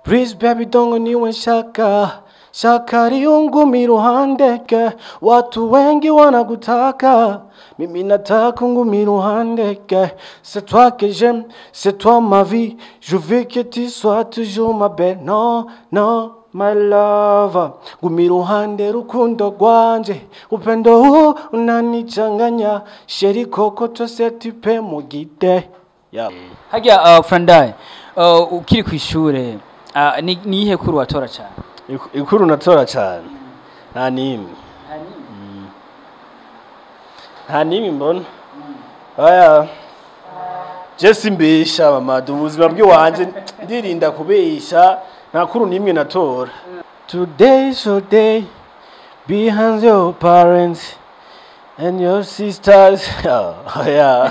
Please baby dongo niwe shaka Shaka riungumi ruhandeke Watu wengi wanakutaka Mimi nataka ngumi ruhandeke C'est toi que j'aime, c'est toi ma vie Je veux que tu sois toujours ma belle Non, non, my love Ngumi ruhande rukundo rwanje Upendo huu unanichanganya Sheri koko twese tupe mugide yeah. hajya uh, Frandai uh, ukiri ku ishure uh, ni ni iyihe kuru watora cyane Iku- ikuru natora cyane nta n'imwe nta n'imwe mbona aya jesi mbesha mamadu ubuzima bw'iwanje ndirinda kubesha nta kuru n'imwe natora today is your day behind your parents and your sisters oh, yeah.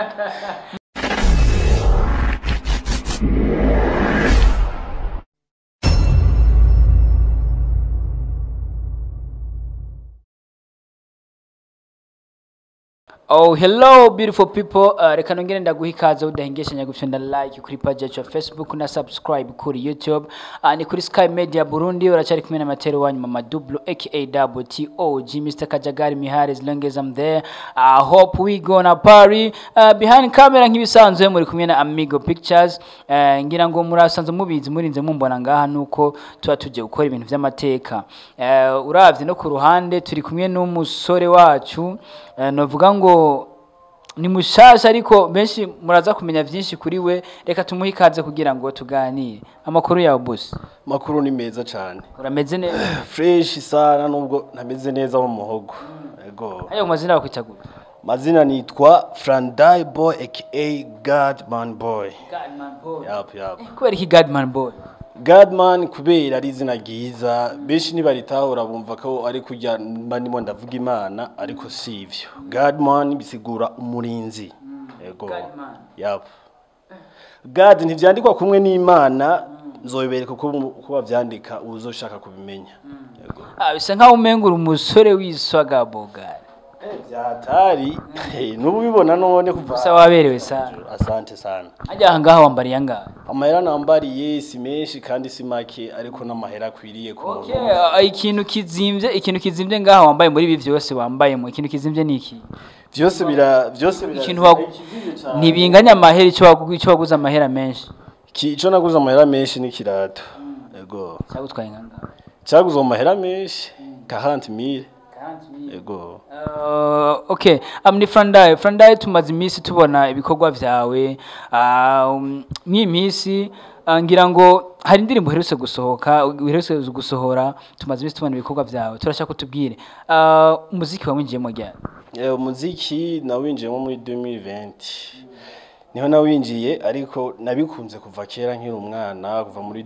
Oh, hello beautiful people. Uh, reka nongere ndaguha ikaze udahengeshanya gufyonda like kuri page yacu ya Facebook na subscribe kuri YouTube. Uh, ni kuri Sky Media Burundi uracari kumwe na Matero wanyu Mama Dublo aka Double T O G Mr. Kajagari Mihari as long as I'm there. I hope we gonna party. Uh, behind camera nk'ibisanzwe muri kumwe na Amigo Pictures. Uh, ngira ngo murasanzwe mubizi murinze mumbona ngaha nuko tuba tuje gukora ibintu vy'amateka. Uh, uravye no ku ruhande turi kumwe n'umusore wacu uh, novuga ngo ni mushasha ariko benshi muraza kumenya vyinshi kuri we reka tumuhe ikaze kugira ngo tuganire amakuru yawe boss makuru ni meza cyane urameze neza fresh sana nubwo ntameze neza mu muhogo ego ayo mazina bakwita gute mazina nitwa Frandai Boy aka Godman Boy yap yap kubera iki Godman boy Godman kubera ari izina ryiza benshi nibaritahura bumva ko ari kujya mba ndimo ndavuga imana ariko si ivyo Godman bisigura umurinzi ego Godman. yap God ntivyandikwa kumwe n'imana nzobibereka uko uko bavyandika uzoshaka kubimenya yego ah bisa nkaho umengura umusore wiswaga bogari vyatari nubu bibona none kuva gusa waberewe sana asante sana ajya aha ngaha wambariye angahe amahera nambariye si menshi kandi si make ariko n'amahera akwiriye ku Okay, muntu ah, ikintu kizimvye ikintu kizimvye ngaha wambaye muri ibi vyose wambayemo ikintu kizimvye ni iki vyose bira vyose bira ikintu wagu- ntibinganya amahera ico wagu- ico waguze amahera menshi Ki- ico naguze amahera menshi ni kirato ego cyagutwaye nkangahe cyaguze amahera menshi 40000 ego Uh, okay um, ni Frandai Frandai tumaze iminsi tubona ibikorwa vyawe uh, um, mw'iyi minsi uh, ngira ngo hari indirimbo uherutse gusohoka uherutse gusohora tumaze iminsi tubona ibikorwa vyawe turashaka kutubwire uh, umuziki wawinjiyemo ryari Eh, umuziki nawinjiyemo muri 2020 niho nawinjiye ariko nabikunze kuva kera nkiri umwana kuva muri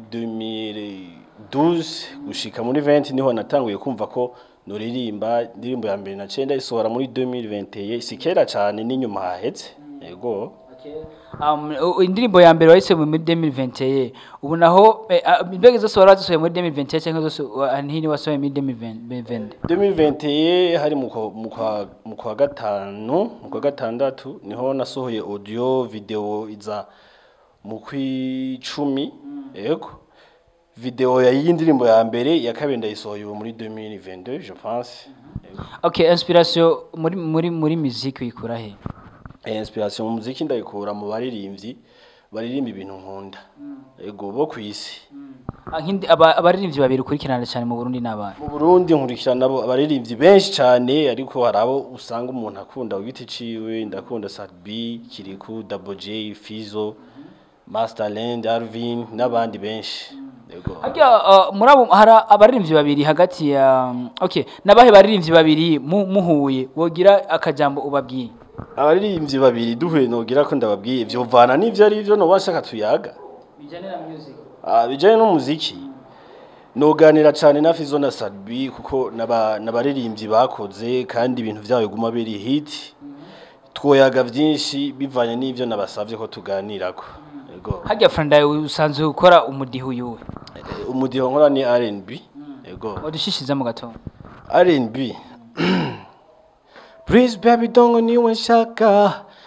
2012 gushika muri 20 niho natanguye kumva ko nuririmba indirimbo ya mbere naciye ndayisohora muri 2021 si kera cyane n'inyuma hahetse yego um, u- indirimbo ya mbere wahise muri 2021 ubu naho eh, ah, imbega zose wari wazisohoye muri 2021 cyangwa zose wa- ntini wasohoye muri 2020 2021 hari mu kwa- mu kwa- mu kwa gatanu mu kwa gatandatu niho nasohoye audio video iza mu kwicumi yego video ya y'indirimbo ya mbere ya kabiri ndayisohoye ubu muri 2022 je pense Yego. okay inspiration muri muri muri muziki uyikura he Eh, inspiration mu muziki ndayikura mu baririmbyi baririmba ibintu nkunda yego bo ku isi Ah, nk'indi- aba- abaririmbyi babiri ukurikirana cyane mu Burundi n'abana mu Burundi nkurikirana nabo abaririmbyi benshi cyane ariko hari abo usanga umuntu akunda ku giti ciwe ndakunda Sadbi Kiriku Double J Fizo Masterland Alvin n'abandi benshi yego Harya uh, muri abo hari abaririmbyi babiri hagati ya um, okay nabahe baririmbyi babiri mu- muhuye wogira akajambo ubabwiye abaririmbyi babiri duhuye nogira ko ndababwiye ivyo vana n'ivyo ari byo no bashaka tuyaga bijyanye na music Ah, bijanye n'umuziki noganira cyane na Fizo na Sadbi kuko naba- n'abaririmbyi bakoze kandi ibintu byabo biguma biri hit twoyaga byinshi bivanye n'ivyo nabasavye ko tuganirako yego harya Franda usanzwe ukora umudiho yuwe Eh, umudiho nkora ni R&B yego wadushishiza mu gatondo R&B Please baby dongo niwe nshaka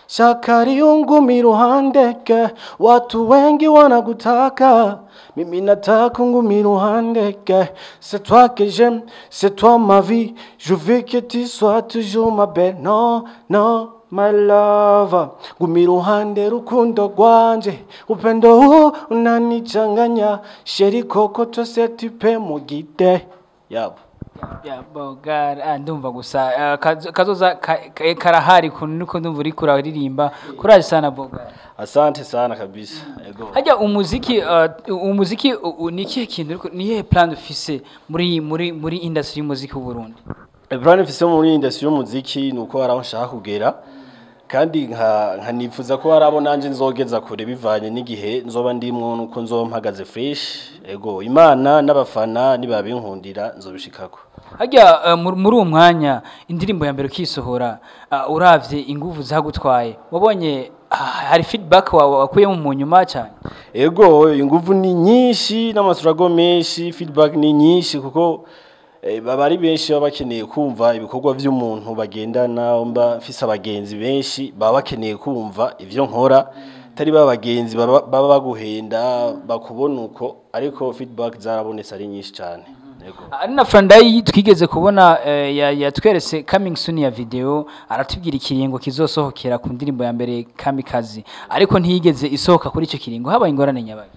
shaka riungu miruhandeke watu wengi wanakutaka mimi nataka ngumi ruhandeke c'est toi que j'aime c'est toi ma vie je veux que tu sois toujours ma belle non non my love ngumi ruhande rukundo rwanje upendo huu unanichanganya sheri koko tose tupe mugide yabo Ya, bogara ah, ndumva gusa ah, kazo- kazoza ka- ka- karahari kuntu niko ndumva uriko uraririmba kuraje sana bogara asante sana kabisa ego hajya umuziki uh, umuziki u- u- ni ikihe kintu uriko- ni iyihe plan ufise muri muri muri industry y'umuziki w'u Burundi Plan mfise muri industry y'umuziki ni uko hari aho nshaka kugera kandi nka nkanifuza ko hari abo nanje nzogeza kure bivanye n'igihe nzoba ndimwo nuko nzoba mpagaze fresh ego imana n'abafana nibabinkundira nzobishikako hajya uh, muri muri uwo mwanya indirimbo ya mbere ukisohora uh, uravye inguvu zagutwaye wabonye ah, hari feedback wawe wakuyemo mu nyuma cyane ego inguvu ni nyinshi n'amasurago menshi feedback ni nyinshi kuko eh, baba ari benshi baba bakeneye kumva ibikorwa vy'umuntu bagendana mba mfise abagenzi benshi baba bakeneye kumva ivyo nkora atari ba bagenzi baba baba baguhenda bakubona uko ariko feedback zarabonetse ari nyinshi cyane ego ari na Frandayi twigeze kubona eh, ya- yatweretse coming soon ya video aratubwira ikiringo kizosohokera ku ndirimbo ya mbere Kamikazi ariko ntiyigeze isohoka kuri icyo kiringo habaye ingorane nyabaye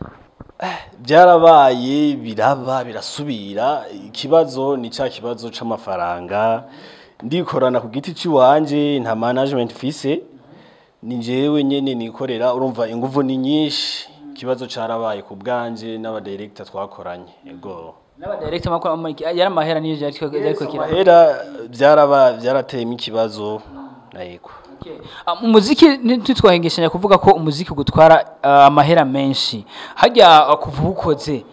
byarabaye biraba birasubira ikibazo ni cya kibazo c'amafaranga ndikorana ku giti ciwanje nta management mfise ni jewe nyene nikorera urumva inguvu ni nyinshi ikibazo carabaye ku bwanje n'abadirector twakoranye ego n'aba director makuru amuriki yari amahera niyo yari ariko kira amahera byaraba byarateyemo ikibazo yego Okay. Ah, umuziki ntitwahengeshanya kuvuga ko umuziki gutwara ah, amahera menshi hajya ah, kuva uwukoze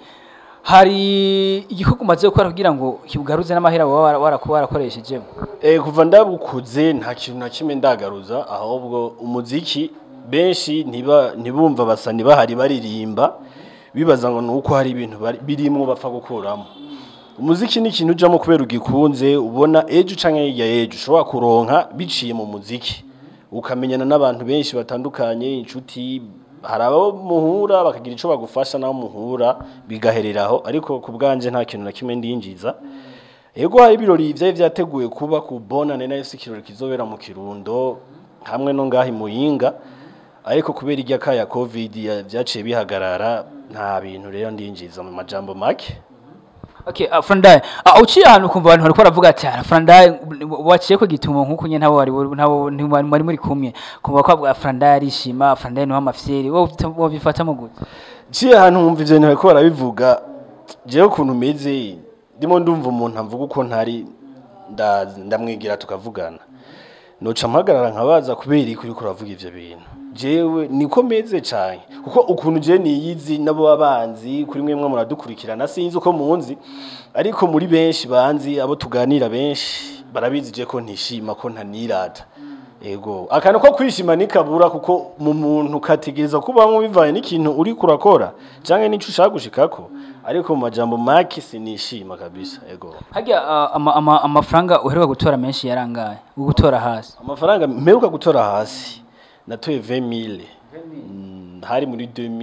hari igikorwa umaze gukora kugira ngo kigaruze n'amahera waba wara- warakuba warakoresheje Eh, kuva ndabukuze nta kintu na kimwe ndagaruza ahubwo umuziki benshi ntiba ntibumva basa ntibahari baririmba bibaza ngo nuko hari ibintu bari- birimwo bapfa gukuramo umuziki ni ikintu ujamo kubera ugikunze ubona ejo canke hirya y'ejo ushobora kuronka biciye mu muziki ukamenyana n'abantu benshi batandukanye inshuti hari abo muhura bakagira ico bagufasha nabo muhura bigahereraho ariko ku bwanje nta kintu na kimwe ndinjiza Ego hari ibirori vyari vyateguye kuba ku bonane na FC kirori kizobera mu Kirundo hamwe no ngahi muyinga ariko kubera irya kaya covid ya- vyaciye bihagarara nta bintu rero ndinjiza mu majambo make Okay, uh, Frandaye, uh, uciye ahantu ukumva abantu bariko baravuga ati "Ah, Frandaye waciye ko gitumo nkuko nyene ntabo wari ntabo ntimwari muri kumwe kumva ko avuga Frandaye arishima Frandaye ni w'amafyeri wowe ufite- wowe bifatamo gute ciye ahantu nkumva ivyo bintu bariko barabivuga jewe ukuntu meze ndimo ndumva umuntu amvuga uko ntari nda- ndamwigira tukavugana noca mpagarara nkabaza kubera iki uriko uravuga ivyo bintu jewe niko meze cane kuko ukuntu jewe niyizi nabo babanzi kuri mwemwe muradukurikirana sinzi uko munzi ariko muri benshi banzi abo tuganira benshi barabizi je ko ntishima ko ntanirata ego akantu ko kwishima nikabura kuko mu muntu kategereza kubamwo bivanye n'ikintu uri kurakora canke n'ico ushaka gushikako ariko mu majambo make sinishima kabisa ego hajya uh, ama, ama, amafaranga uheruka gutora menshi yarangaye gutora hasi amafaranga mperuka gutora hasi natoye 20000 Mm, hari muri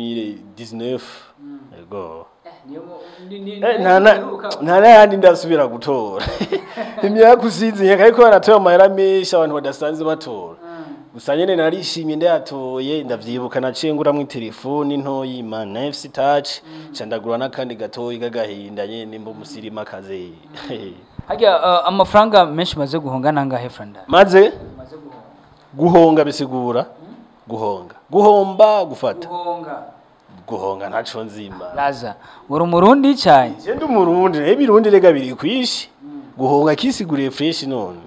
2019 ego Eh, nta na- nta n'ayandi ndasubira gutora imyaka usize ariko baratoye amahera menshi abantu badasanzwe batora gusa nyene narishimye ndayatoye ndavyibuka naciye nguramwo itelefoni ntoyi man na FC touch ca ndagura n'akandi gatoyi k'agahinda nyene mbo musirima kaze hajya uh, amafaranga menshi umaze guhonga nangahe Frandaye maze guhonga bisigura guhonga guhomba gufata guhonga guhonga ntaco nzima laza uri umurundi cyane je ndi umurundi naye ibirundi rega biri kwishi guhonga kisiguriye fresh none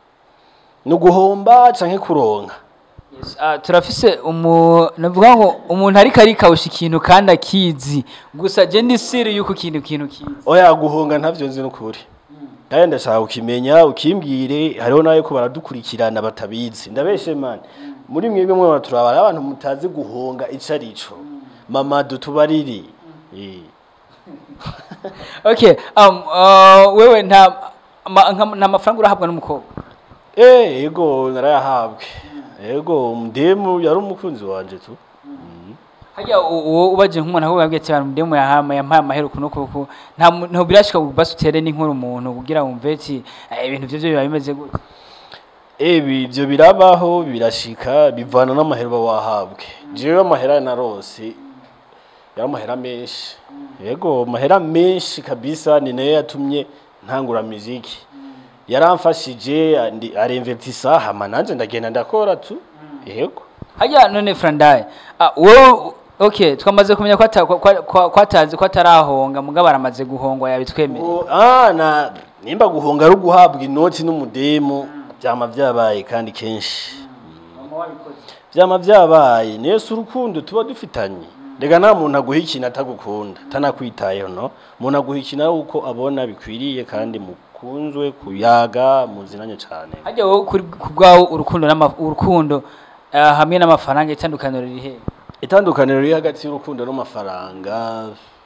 ni uguhomba canke kuronka Yes, ah, turafise umu navuga ngo umuntu ariko arikawusha ikintu kandi akizi gusa je ndi siri yuko ikintu ikintu kizi oya guhonga ntavyo nzi n'ukuri kandi ndashaka ukimenya ukimbwire hariho nayo ko baradukurikirana batabizi ndabeshe mani muri mwebwe mwe turabara abantu mutazi guhonga ico arico mama dutubariri Eh. okay um, uh, wewe nta ma- nka- nta mafaranga urahabwa n'umukobwa Eh, ego narayahabwe yego umudemu yari umukunzi wanje tu Mhm. hajya u- uwo ubaje nk'umuntu ahubwo yabwiye ati abantu ndemu yahama yampaye amahera uku nuku uku nta mu- ntabwo birashika basi utere n'inkuru umuntu kugira wumve ati "Eh, ibintu vyo vyo biba bimeze gutya ebi ibyo birabaho birashika bivana n'amahera uba wahabwe jewe amahera narose yari amahera menshi yego amahera menshi kabisa ni nayo yatumye ntangura muziki yaramfashije andi- aremvetisa hama nanje ndagenda ndakora tu yego hajya none frandaye ah, wowe okay twamaze kumenya ko ata- ko- ko- ko atazi ko atarahonga mugabo aramaze guhongwa yabitwemeye Ngo, ah, na nimba guhonga ari uguhabwa inoti n'umudemu byama byabaye kandi kenshi byama byabaye niyo si urukundo tuba dufitanye rega nta muntu aguha ikintu atagukunda atanakwitayeho no umuntu aguha ikintu ari uko abona bikwiriye kandi mukunzwe kuyaga muzinanye cyane hajya wowe kuri ku bwawe urukundo n'ama- urukundo ah, hamwe n'amafaranga itandukaniro riri he itandukaniro riri hagati y'urukundo n'amafaranga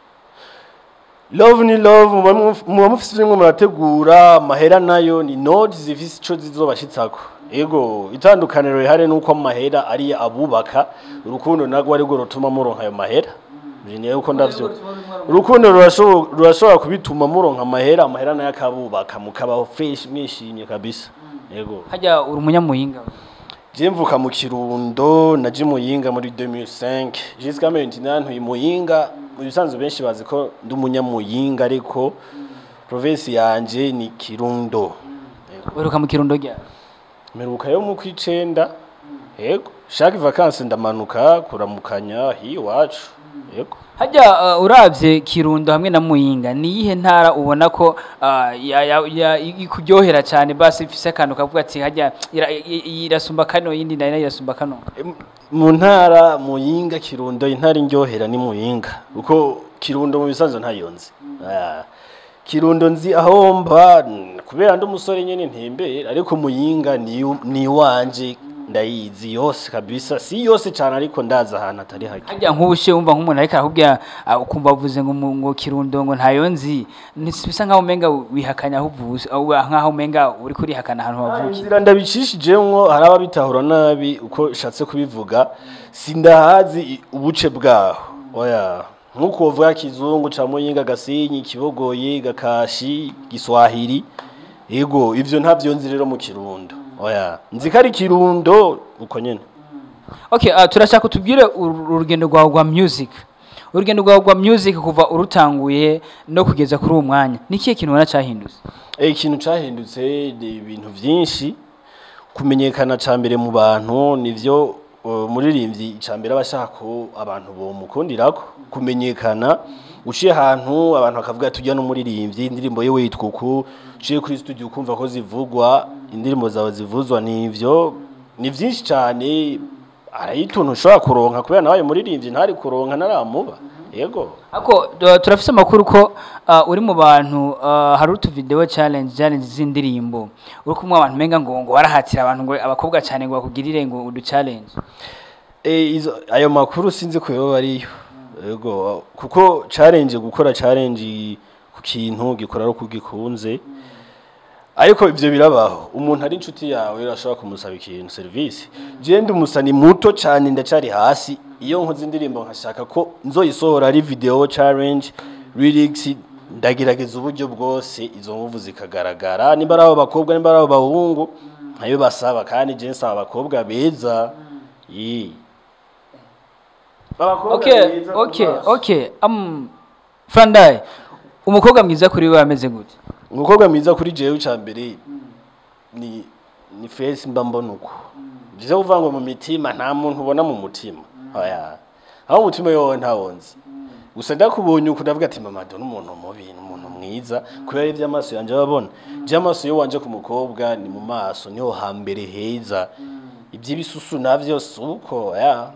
love ni love muba muf- muba mufise rimwe murategura amahera nayo ni noti zifise ico zizobashitsako ego itandukaniro rihari nuko amahera ari abubaka urukundo narwo arirwo rutuma muronka ayo mahera niyo uko ndavyo urukundo rurashobo- rurashobora kubituma muronka amahera amahera nayo akabubaka mukabaho fresh mwishimye kabisa ego hajya uri umunyamuhinga Je mvuka mu Kirundo naje muyinga muri 2005 jusqu'à maintenant ntuye muyinga mu bisanzwe benshi bazi ko ndi umunyamuyinga ariko province yanje ni Kirundo uheruka mu kirundo rya meruka yo mu kwicenda yego chaque vacances ndamanuka kuramukanya hi wacu yego hajya uh, uravye kirundo hamwe na muyinga ni iyihe ntara ubona ko uh, ya- ya- ya- ikuryohera cyane basi ifise akantu kavuga ati hajya ira- i- i- irasumba kano yindi nayo irasumba kano Em, mu ntara muyinga Kirundo intara indyohera ni muyinga uko Kirundo mu bisanzwe ntayonzi Ah, Kirundo nzi aho mba n- kubera ndi umusore nyene ntembera ariko muyinga ni ni wanje ndayizi yose kabisa si yose cyane ariko ndaza ahantu atari hake hajya nk'ubushe wumva nk'umuntu ariko arakubwira uh, ukumva avuze ngo mu- ngo kirundo ngo ntayo nzi Nis- bisa nkaho umenga wihakanya aho uvuze uh, nkaho umenga uri kurihakana ahantu wavukiye inzira ndabicishijemwo hari ababitahura nabi uko shatse kubivuga sindahazi i- ubuce bwaho oya nk'uko wovuga kizungu ca muyinga gasenyi kibogoye gakashi giswahili ego ivyo ntavyo nzi rero mu kirundo oya nzi ko ari kirundo uko nyene okay uh, turashaka utubwire uru- urugendo rwawe rwa music urugendo rwawe rwa music kuva urutanguye no kugeza kuri uwo mwanya ni ikihe kintu ubona cyahindutse Eh, ikintu cahindutse ni ibintu vyinshi kumenyekana ca mbere mu bantu nivyo uh, muririmbyi ca mbere aba ashaka ko abantu bomukundirako kumenyekana uciye ahantu abantu bakavuga tujya n'umuririmbyi indirimbo ye witwa uku uciye kuri studio ukumva ko zivugwa indirimbo zawe zivuzwa nivyo ni vyinshi cane arayituntu ushobora kuronka kubera nawe muririmbyi ntari kuronka naramuba yego Ako uh, turafise amakuru ko uh, uri mu bantu uh, hari utu video challenge challenge z'indirimbo uri kumwe abantu menga ngo ngo warahatira abantu ngo abakobwa cyane ngo bakugirire ngo udu challenge Eh, izo ayo makuru sinzi ko yoba ariyo yego kuko challenge gukora challenge ku kintu gikora ari uko ugikunze ariko ivyo birabaho umuntu ari inshuti yawe urashobora kumusaba ikintu service je ndi umusani muto cyane ndacari hasi iyo nkoze indirimbo nkashaka ko nzoyisohora ari video challenge lyrics ndagerageza uburyo bwose izo nguvu zikagaragara nimba ari abo bakobwa nimba ari abo bahungu nkayo basaba kandi je nsaba abakobwa beza Yee. Abakobwa okay beza ku okay maso. okay um Frandai umukobwa mwiza kuri wewe ameze gute umukobwa mwiza kuri jewe ca mbere ni ni face mba mbona uko vyo kuvuga ngo mu mitima nta muntu ubona mu mutima oya aho umutima yowe ntawonzi gusa ndakubonye uko ndavuga ati mama do n'umuntu mubi n'umuntu mwiza kubera ivyo amaso yanje ababona je amaso yo wanje ku mukobwa ni mu maso niho hambere heza ivy'ibisusu navyo suko ya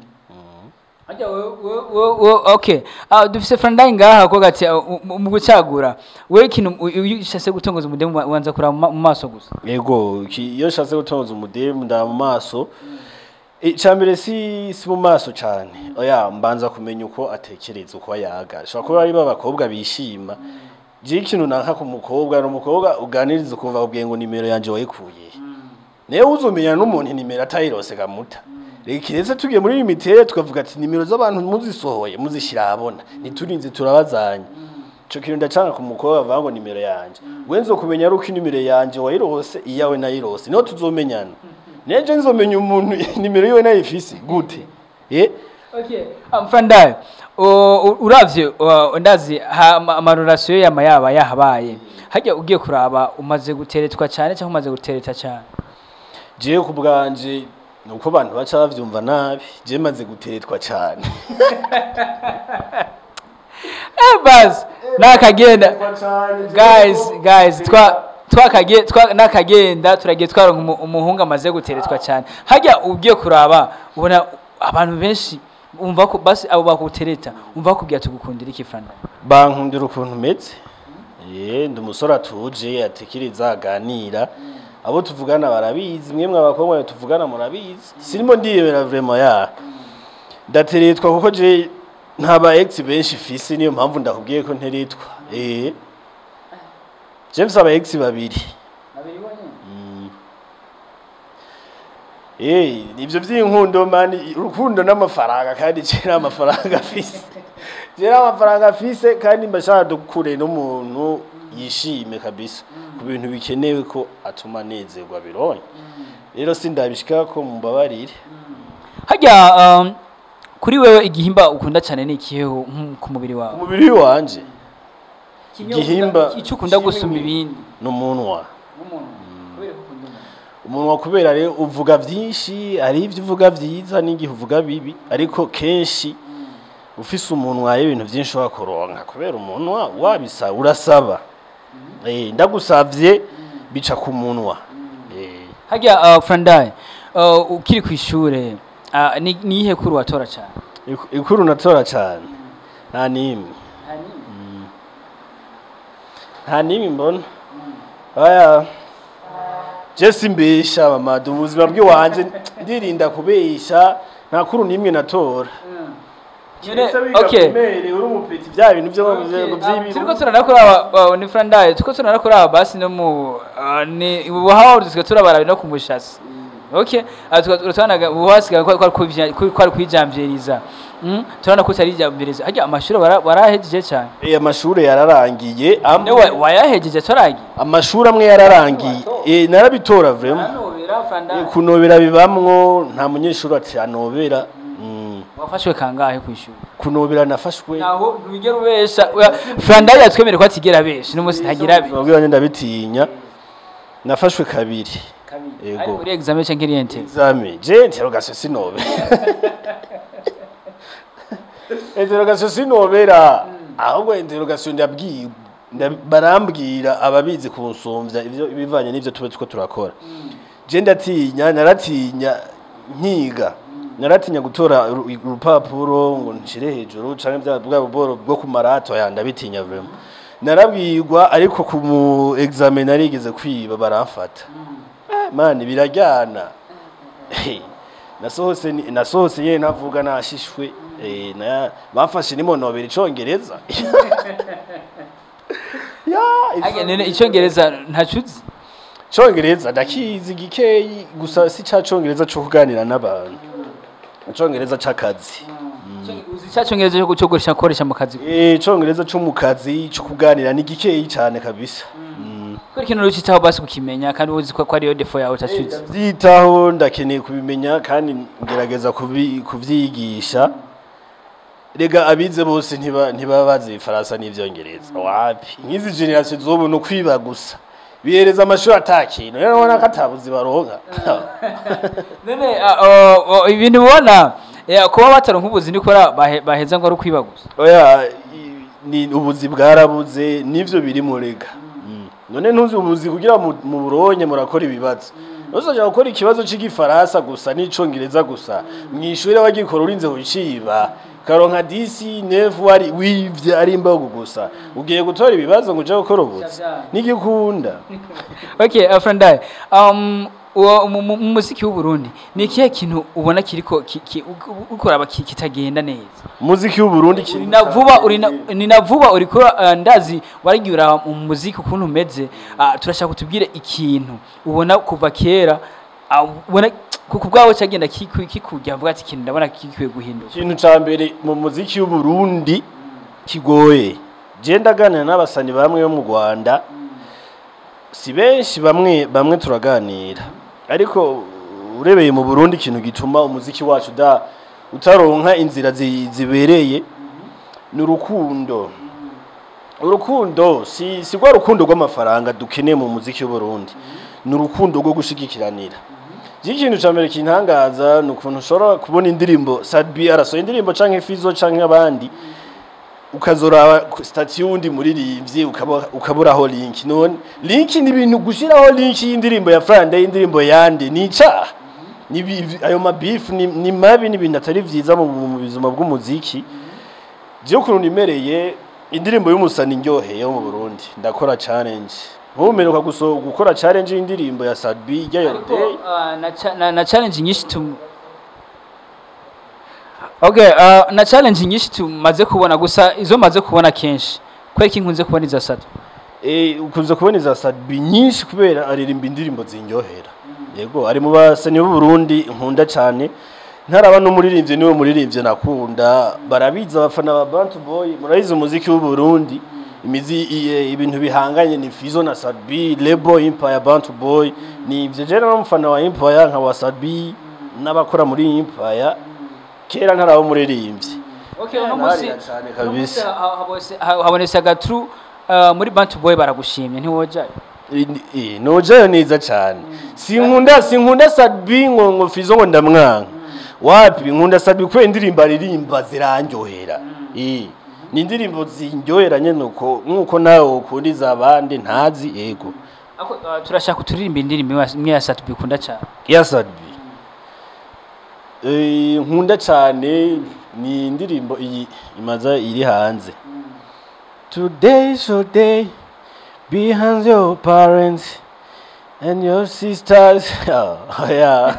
Ajya okay ah dufise Frandai ngaha ko gati uh, mu- mu gucagura wewe kintu iyo ushase gutongoza umudemu wanza kuraba mu ma- mu maso gusa Ego, ki- iyo nshatse gutonza umudemu nda mu maso icambere si si mu maso cane oya mbanza kumenya uko atekereza uko yaga shobora kuba ari babakobwa bishima je ikintu nanka ku mukobwa no mukobwa uganiriza ukumva ubwiye ngo nimero yanje wayikuye nawe uzomenya n'umuntu inimero atayirose kamuta reka kiretse tugiye muri limitere tukavuga ati nimero z'abantu muzisohoye muzishyira ahabona ntiturinze turabazanya ico kintu ndacanga ku mukobwa bavuga ngo nimero yanje wenzo kumenya ari uko inimero yanje wayirose iyawe nayirose niho tuzomenyana neje nzomenya umuntu nimero yiwe nayifise gute eh Okay. Amfrandaye. Uravye uh, ndazi ha- ama- amarorasiyo yama yaba yahabaye. Hajya ugiye kuraba umaze guteretwa cyane cyangwa umaze gutereta cyane. jewe ku bwanje nuko abantu baca bavyumva nabi je maze guteretwa cane Eh bas nakagenda. Guys, guys twa twakagiye twa nakagenda turagiye twaronka umu- umuhungu amaze guteretwa cyane. Hajya ugiye kuraba ubona abantu benshi umva ko basi abo bakutereta umva kugira tugukundira iki Frandaye. bankundira ukuntu meze eh ndi umusore atuje atekiriza aganira abo tuvugana barabizi mwemwe abakobwa tuvugana murabizi sinimo ndiyemera vraiment ya ndateretwa kuko je ntaba ex benshi fisi niyo mpamvu ndakubwiye ko nteretwa eh James aba ex babiri Mm. Eh, ivyo vy'inkundo mani urukundo n'amafaranga kandi je nta mafaranga afise. Je nta mafaranga afise kandi mbashaka dukure n'umuntu yishime kabisa ku bintu bikenewe ko atuma nezerwa bironye. Rero sindabishika ko mumbabarire. Hajya um, kuri wewe igihimba ukunda cyane ni ikiheho nk- ku mubiri wawe. Umubiri wanje Igihimba icyo ukunda kimwe gusumba mu- ibindi. n'umunwa. Umunwa kubera rero uvuga vyinshi, ari ivyo uvuga vyiza n'igihe uvuga bibi, ariko kenshi ufise umunwa hari ibintu vyinshi wakoronka kubera umunwa wabisa urasaba. Eh ndagusavye bica ku munwa. Eh Hajya uh, Frandaye uh, ukiri ku ishure uh, ni ni iyihe kuru watora cyane? iku- ikuru natora cane. Nta nimwe. Nta nimwe mbona. Aya. Jesse mbesha mama ubuzima bw'iwanje ndirinda kubesha nta kuru nimwe natora. Nyene, Ese okay. uri umupeti bya bintu byo Um, turiko turanakuraba uh, ni Frandaye turiko turanakuraba basi no mu uh, ni ubuhawa dusigaye turabara no ku mushasi. Okay, turatwanaga ubuhasiga ko ko ari kwijamvyeriza. Mm, turana ko tari jamvyeriza. Hajya amashuri bara- barahejeje cyane. Eh amashuri yararangiye Ne amwe wayahejeje turagiye. amashuri amwe yararangiye eh narabitora vraiment Anobera Eh, Frandaye. kunobera bibamwo nta munyeshuri ati anobera Mm, Wafashwe kangahe ku ishuri? kunobera nafashwe naho ntugera ubesha Frandaye yatwemere ko atigera abesha n'umunsi ntagira abe ubwira ndabitinya nafashwe kabiri ari Yego. muri examen cyangwa iriyente examen je interrogation sinobe interrogation sinobera ahubwo interrogation ndabwiye nda- barambwira ababizi kunsumvya ivyo ibivanye n'ivyo tube two turakora je ndatinya naratinya nkiga naratinya gutora uru- urupapuro ngo nshire hejuru canke bya bwa buboro bwo ku marato ya ndabitinya vraiment narabwirwa ariko ku mu examen narigeze kwiba baramfata mani birajyana nasohose ni- nasohose ye navuga nashishwe eh, na bamfashe nimonobera icongereza ya none icyongereza ntacuzi icongereza ndakizi gikeyi gusa si ca congereza co kuganira n'abantu icongereza c'akazi uzi cya cyongereza cyo gucogoresha koresha mu kazi eh icongereza co mu kazi co kuganira ni gikeyi cane kabisa Mm. ko ikintu rucitaho basi kukimenya kandi uzi ko ko ariyo defo yawe utacuzi byitaho ndakeneye kubimenya kandi ngerageza kubi- kuvyigisha rega abize bose ntiba ntibaba bazi ifaransa n'ivyongereza wapi nk'izi generation zobu no kwiba gusa bihereza amashuri atakintu rero ubona ko atabuzi baronka none ah, oh, oh, ibintu ubona eh, kuba bataronka ubuzi nikora bahe- baheza ngo ari ukwiba gusa oya i- ni ubuzi bwarabuze nivyo biri mu rega Mm. none ntuzi ubuzi kugira mu mu buronye murakora ibibazo uzaja gukora ikibazo c'igifaransa gusa n'icongereza gusa mw'ishure bagikora urinze kuciba karonka disi nefu wari wivye ari imbago gusa ugiye gutora ibibazo ngo uje gukora ubuzi nigikunda okay uh, Frandaye um uwo- mu mu- mu muziki w'u Burundi ni ikihe kintu ubona kiriko ki- ki- u- ukoraba ki- kitagenda neza muziki w'uburundi uri na vuba uri na ni na vuba uriko uh, ndazi waragiye uraba mu muziki ukuntu umeze uh, turashaka kutubwire ikintu ubona kuva kera ah, ubona ku bwawe cyagenda kiku- kikujya avuga ati ikintu ndabona kikwiye guhinduka ikintu ca mbere mu muziki w'uburundi kigoye je ndaganira n'abasani bamwe bo mu rwanda si benshi bamwe bamwe turaganira ariko urebeye mu burundi ikintu gituma umuziki wacu uda utaronka inzira zi- zibereye ni urukundo urukundo si si rwa rukundo rw'amafaranga dukeneye mu muziki w'uburundi ni urukundo rwo gushigikiranira Iki kintu cya mbere kintangaza ni ukuntu ushobora kubona indirimbo Sadbi arasohoye indirimbo canke Fizo canke abandi ukazoraba stati y'uwundi muririmbyi ukaba- ukaburaho link none link ni ibintu gushiraho link y'indirimbo ya Frande y'indirimbo yande ni icaha Ni ibi- ayo mabifu ni, ni mabi ni ibintu atari vyiza mu, mu buzima bw'umuziki je ukuntu nimereye indirimbo y'umusani ndyoheye yo mu Burundi ndakora challenge nkumeruka guso gukora challenge y'indirimbo ya Sadbi ijya ariko Day ah, na cha- na- na challenge nyinshi tu okay ah, na challenge nyinshi tumaze kubona gusa izo maze kubona kenshi kwereka inkunze kubona iza sato Eh, ukunze kubona iza Sadbi nyinshi kubera aririmba indirimbo zinyohera yego ari mu basani b'u Burundi nkunda cyane ntaraba n'umuririmbyi niwe muririmbyi nakunda barabiza abafana ba Bantu Boy murabizi umuziki w'u Burundi imizi iye- ibintu bihanganye ni Fizo na Sadbi Lebo Empire Bantu Boy ni ivyo je n'umufana wa Empire nka wa Sadbi n'abakora muri Empire kera ntaraba umuririmbyi okay uno munsi Nararira cane uno munsi kabisa. ha- habonetse- ha- habonetse agatru ah, muri bantu boy baragushimye ntiwojayo Eh, nojayo neza cyane sinkunda sinkunda Sadbi ngo ngo Fizo ngo ndamwanka wapi nkunda Sadbi kubera indirimbo aririmba zirandyohera eh ni indirimbo zinjyohera nyene uko nkuko nawe ukunda izabandi ntazi yego Ako, ah, turashaka uturirimba indirimbo imwe ya- imwe ya sato bikunda cyane ya Sadbi eh nkunda cyane ni indirimbo iyi imaza iri hanze Today so day behind your parents and your sisters oh, yeah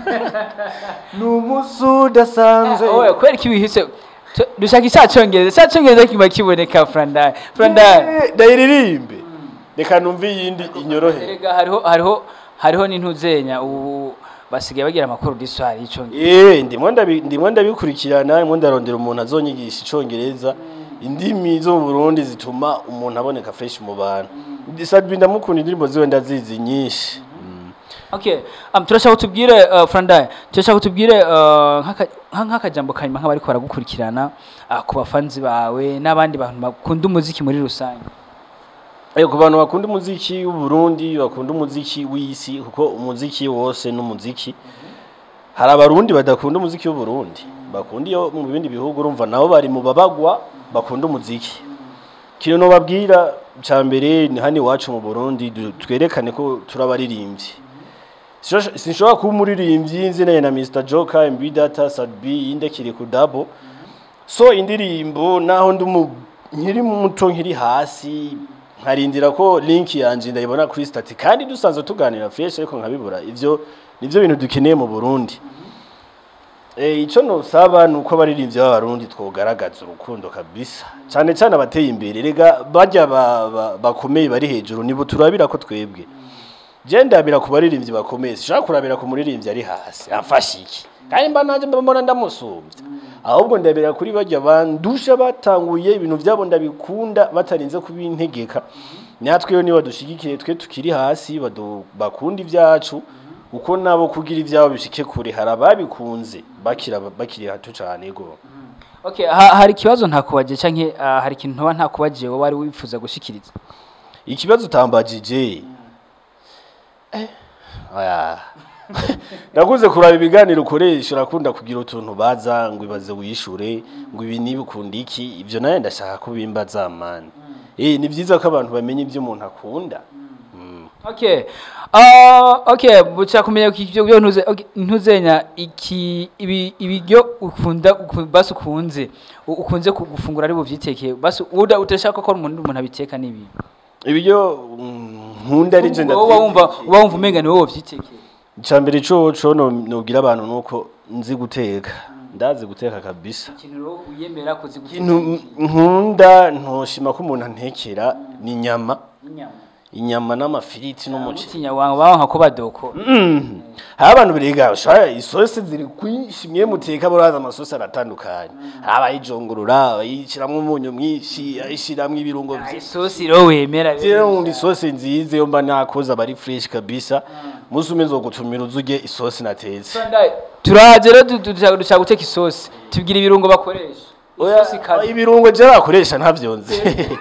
Numunsi udasanzwe oya kubera ko ibihise tu- dushaka icya cyongereza icya cyongereza kiba kiboneka frandai frandai Eh, ndayiririmbe reka numve iyindi inyorohe erega hariho hariho hariho n'intuzenya ubu basigaye bagira amakuru d'histoire y'icyongereza Eh, ndimwo ndabi- ndimwo ndabikurikirana ndimwo ndarondera umuntu azonyigisha icongereza indimi zo mu Burundi zituma umuntu aboneka fresh mu bantu Sadbi ndamukunda indirimbo ziwe ndazizi nyinshi Mm. okay um, turashaka utubwire uh, frandai turashaka utubwire uh, nk'aka- nka- nk'akajambo kanyuma nk'abariko baragukurikirana uh, ku bafanzi bawe n'abandi bantu bakunda umuziki muri rusange Eh, ku bantu bakunda umuziki w'u Burundi bakunda umuziki w'isi kuko umuziki wose n'umuziki hari abarundi badakunda umuziki w'u Burundi bakunda iyo mu bindi bihugu urumva nabo bari mu babagwa bakunda umuziki kintu nobabwira ca mbere ni hano iwacu mu Burundi du- twerekane ko turabaririmbyi Sinshobora- sinshobora kuba umuririmbyi nzinanye na Mr Joker MB Data Sadbi indekire ku dabo so indirimbo naho ndi umu- nkiri muto nkiri hasi nkarindira ko link yanje ndayibona kuri stati kandi dusanzwe tuganira fresh ariko nkabibura ivyo nivyo bintu dukeneye mu Burundi Eh ico nosaba nuko abaririmbyi b'abarundi twogaragaza urukundo kabisa cyane cyane abateye imbere rega bajya ba- ba- bakomeye bari hejuru nibo turabira ko twebwe je ndabira ku baririmbyi bakomeye sishaka kurabira ku muririmbyi ari hasi afashe iki kandi mba nanje mba mbona ndamusumbya ahubwo ndabira kuri bajya bandusha batanguye ibintu byabo ndabikunda batarinze kubintegeka natwe yo niba dushigikiye twe tukiri hasi badu- bakunda ibyacu uko nabo kugira ibyabo bishike kure hari ababikunze bakira bakiri hato cyane go okay ha, hari ikibazo ntakubagiye canke uh, hari ikintu ntoba ntakubagiye wowe wari wifuza gushikiriza ikibazo utambagije eh aya nakunze kuraba ibiganiro ukoresha urakunda kugira utuntu baza ngo ibaze wishure ngo ibi nibi ukunda iki ibyo nawe ndashaka ko bimbaza mani eh ni byiza ko abantu bamenya ibyo umuntu akunda Mm. Okay. Uh, okay, buca kumenya ko ivyo byo ntuze okay, ntuzenya iki ibi ibiryo ukunda uku- basi ukunze u- ukunze ku- gufungura ari buvyitekeye basi uda utashaka ko umuntu umuntu abiteka nibi. ibyo mm, nkunda ari je Wowe wumva uba wumva umenga ni wowe wavyitekeye. icambere coco no nubwira abantu nuko nzi guteka ndazi guteka kabisa Ikintu rero uyemera kuzi ikintu nkunda ntoshima ko umuntu antekera ni inyama inyama. inyama n'amafiriti n'umuceri utinya wangu bawanka ko badoko Mm. hari abantu birenga ushaka isosi ziri kwishimye muteka buraza amasosi aratandukanye hari abayijongorora abayishiramwo umunyu mwinshi ayishiramwo ibirungo vyinshi isosi ro wemera rero nkunda isosi nziza iyo mba nakoze aba ari fresh kabisa musi umwe nzogutumira uzurye isosi natetse turaje rero du- du- dushaka dushaka guteka isosi tubwira ibirungo bakoresha isosi Oya, kazi ibirungo je nakoresha ntavyonze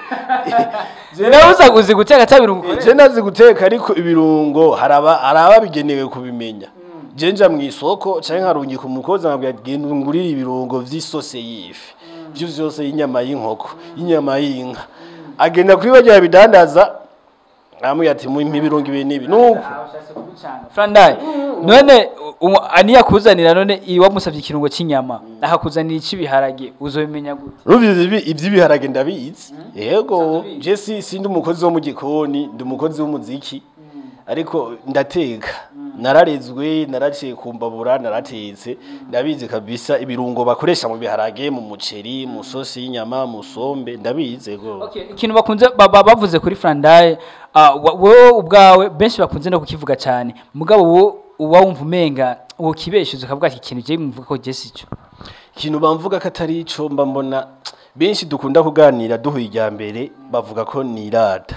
nawe uza uzi guteka ata birungo je ukoresha nazi guteka ariko ibirungo haraba haraba bigenewe kubimenya je nja mu isoko canke nkarungika umukozi nkabwira ati genda ungurire ibirungo vy'isose y'ifi vyo vyose y'inyama y'inkoko y'inyama y'inka agenda kuri barya bidandaza amwe ati mu ibirungo ibi n'ibi nuko Frandai none u- aniya kuzanira none iwamusavye ikirungo c'inyama akakuzanira icibiharage uzobimenya gute Rubizi ibi ivy'ibiharage ndabizi. Yego, Usanzwe je si sindi umukozi wo mu gikoni, ndi umukozi w'umuziki. Ariko ndateka. Nararezwe, naraciye kumbabura, naratetse. Ndabizi kabisa ibirungo bakoresha mu biharage, mu muceri, mu sosi y'inyama, mu sombe, ndabizi yego. Okay, ikintu bakunze ba- ba- bavuze kuri Frandai uh, wowe ubwawe benshi bakunze no kukivuga cyane mugabo wo uba wumva umenga uwo kibeshuze ukavuga ati ikintu je mvuga ko je sico Ikintu bamvuga ko atari ico mba mbona benshi dukunda kuganira duhuye irya mbere bavuga ko nirata.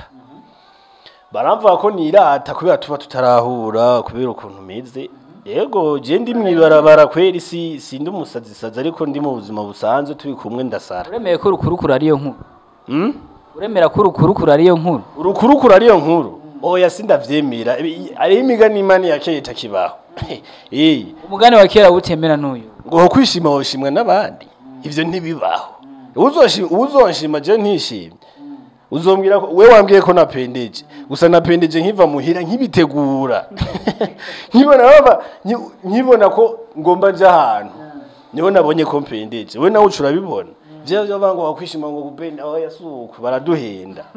baramvuga ko nirata kubera tuba tutarahura kubera ukuntu meze yego je ndi mwibarabara kweri si sindi umusazi sazi ariko ndi mu buzima busanzwe turi kumwe ndasara uremeye ko urukurukuru ariyo nkuru hmm? uremera ko urukurukuru ariyo nkuru urukurukuru ariyo nkuru oya sindavyemera Ibi- hariho imigani imani ya kera itakibaho eh umugani wa kera utemera n'uyu ngo ho kwishima woshimwa n'abandi ivyo ntibibaho uzoshima uzonshima je ntishimye uzombwira ko we wambwiye ko napendeje gusa napendeje nkiva muhira nkibitegura nkibona baba nki- nkibona ko ngomba nja ahantu niho nabonye ko mpendeje we nawe ucura bibona vyo vyo banga wakwishima ngo gupenda aho yasuku baraduhenda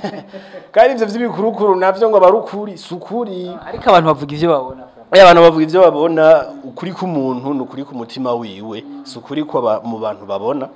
kandi ivyo vy'ibikurukuru navyo ngo barukuri sukuri ariko abantu bavuga ivyo babona Aya abantu bavuga ivyo babona ukuri k'umuntu ni ukuri ku mutima wiwe si ukuri ko aba- mu bantu babona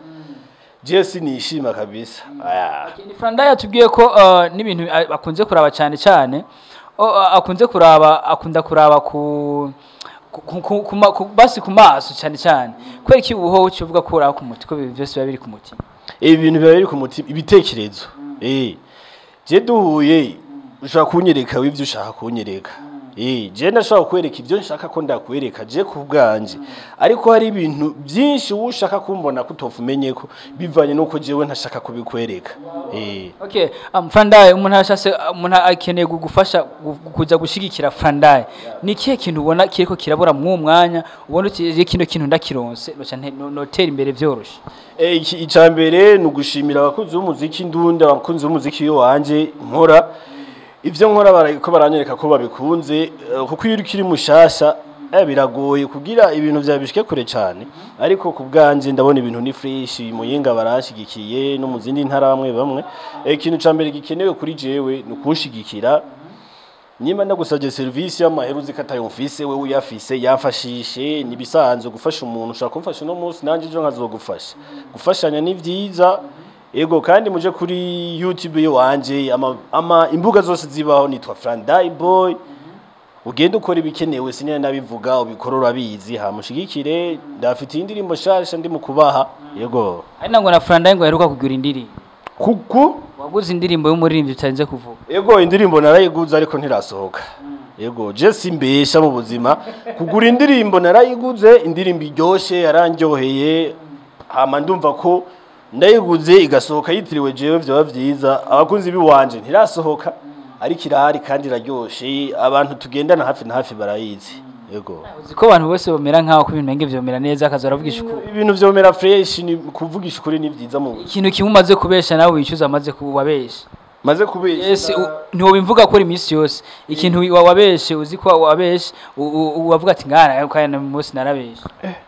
je sinishima kabisa aya ni Frandai yatubwiye ko uh, n'ibintu a- akunze kuraba cyane cyane o, uh, akunze kuraba akunda kuraba ku ku- ku- ku- ku ma- ku- basi ku maso cyane cyane kubera iki ubuho uvuga ko uraba ku muti ko ibintu byose biba biri ku mutima ibi bintu biba biri ku mutima ibitekerezo eh je duhuye ushaka kunyereka w'ivyo ushaka kunyereka eh je ndashaka kwereka ivyo nshaka ko ndakwereka je ku bwanje ariko hari ibintu byinshi wowe ushaka kumbona kutofu umenye ko bivanye nuko jewe ntashaka kubikwereka eh Okay, um, Frandai umuntu ashase umuntu akeneye kugufasha gu- kuja gushigikira Frandai. Ni kihe kintu ubona kiriko kirabura mu mwanya ubona uti kino kintu ndakironse noca nte- no- notera imbere vyoroshe. Eh, iki- icya mbere ni ugushimira abakunzi b'umuziki ndunda abakunzi b'umuziki iyo wanje nkora ibyo nkora bara- ko baranyereka ko babikunze eh, kuko iyo ukiri mushasha eh, biragoye kugira ibintu byawe bishike kure cyane ariko ku bwanje ndabona ibintu ni fresh muyinga baranshigikiye no mu zindi ntara bamwe bamwe Eh, ikintu cya mbere gikenewe kuri jewe ni ukunshigikira nimba ndagusabye serivisi y'amahera uzi ko atayumvise wewe uyafise yamfashishe nibisanzwe gufasha umuntu ushaka kumfasha uno munsi nanjye ejo nkazogufasha gufashanya ni byiza ego kandi muje kuri youtube yo wanje ama, ama imbuga zose zibaho nitwa Frandai boy ugenda ukora ibikenewe sinene nabivuga ubikora urabizi hamushigikire ndafite indirimbo shasha ndi mu kubaha yego Ari nango na Frandai ngo aheruka kugura indirimbo. kuku Waguze indirimbo y'umuririmbyi utarinze kuvuga. Ego indirimbo narayiguze ariko ntirasohoka. Ego je simbesha mu buzima kugura indirimbo narayiguze indirimbo iryoshe yarandyoheye hama ndumva ko ndayiguze igasohoka yitiriwe jewe vyaba vyiza abakunzi biwanje ntirasohoka ariko irahari kandi iraryoshe abantu tugendana hafi na hafi barayizi. Ego. Uzi ko abantu bose bamera nkaho ko ibintu benge vyomera neza akazora avugisha ukuri. Ibintu vyomera fresh ni kuvugisha ukuri ni vyiza mu buzima. Ikintu kimwe umaze kubesha nawe wicuza amaze kubabesha. Maze kubesha. Yes, ntiwobimvuga ko iminsi yose. Ikintu wa- wabeshe uzi ko wabeshe u- u- wavuga ati ngana kandi uyu munsi narabeshe.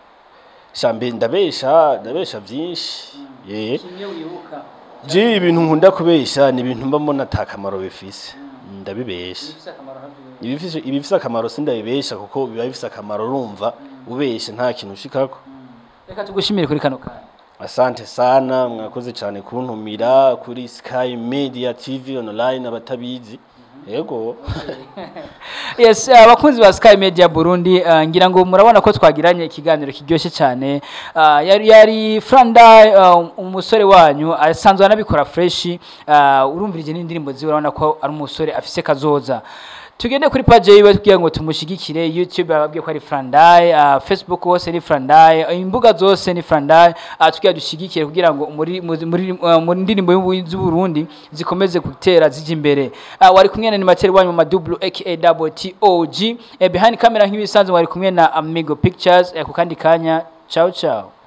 Shambe ndabesha, ndabesha vyinshi. Yeah. Kimwe wibuka. Je ibintu nkunda kubesha ni ibintu mba mbona ata kamaro bifise ndabibesha Bifise akamaro havyo. ibifise ibifise akamaro sindabibesha kuko biba bifise akamaro urumva ubesha nta kintu ushikako Reka tugushimire kuri kano kanya. asante sana mwakoze cyane kuntumira kuri Sky Media TV online abatabizi yego yes uh, abakunzi ba Sky Media Burundi uh, ngira ngo murabona ko twagiranye ikiganiro kiryoshye cyane uh, yari yari Franda uh, umusore wanyu asanzwe anabikora fresh uh, urumvirije n'indirimbo ziwe urabona ko ari umusore afise kazoza tugende kuri page yiwe kugira ngo tumushigikire youtube ababwiye ko ari Frandai uh, facebook hose ni Frandai uh, imbuga zose ni Frandai uh, tugira dushigikire kugira ngo muri muri muri, uh, muri ndirimbo y'ubu- z'Uburundi zikomeze gutera zije imbere uh, wari kumwe na animateur wanyu ma double aka double TOG eh, behind camera nk'ibisanzwe wari kumwe na Amigo Pictures eh, ku kandi kanya ciao ciao